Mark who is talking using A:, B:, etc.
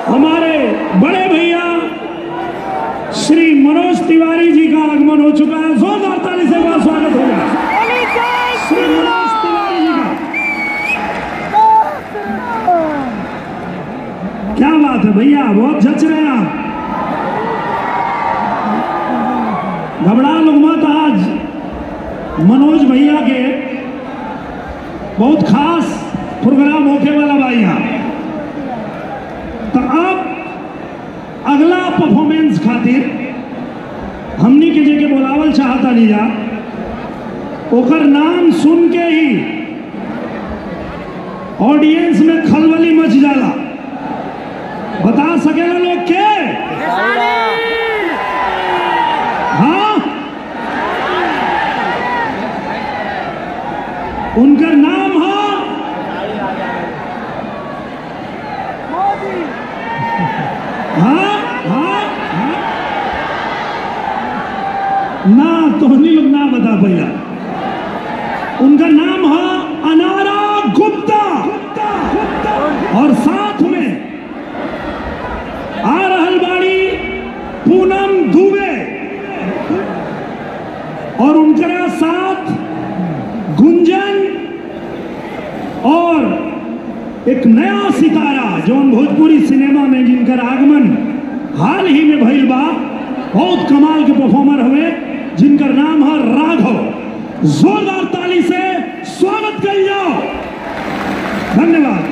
A: हमारे बड़े भैया श्री मनोज तिवारी जी का आगमन हो चुका है जोरदार ताली से का स्वागत होगा श्री मनोज तिवारी जी का क्या बात है भैया बहुत जच रहे हैं आप घबरा लोग मत आज मनोज भैया के बहुत खास प्रोग्राम होके वाला भाई यहाँ तो अब अगला परफॉर्मेंस खातिर हमनी के जेके बोलावल चाहता लीजा ओकर नाम सुन के ही ऑडियंस में खलबली मच जाला बता सकेला लोग के हाँ उनका नाम है हाँ हाँ हाँ ना तोहनी लोग ना बता पहिला उनका नाम है अनारा गुप्ता और साथ में आ रहल बाड़ी पूनम दुबे और उनकरा साथ गुंजन और एक नया सितारा जौन भोजपुरी सिनेमा में जिनकर आगमन हाल ही में भइल बा बहुत कमाल के परफॉर्मर हुए जिनकर नाम है राघव जोरदार ताली से स्वागत कर जाओ धन्यवाद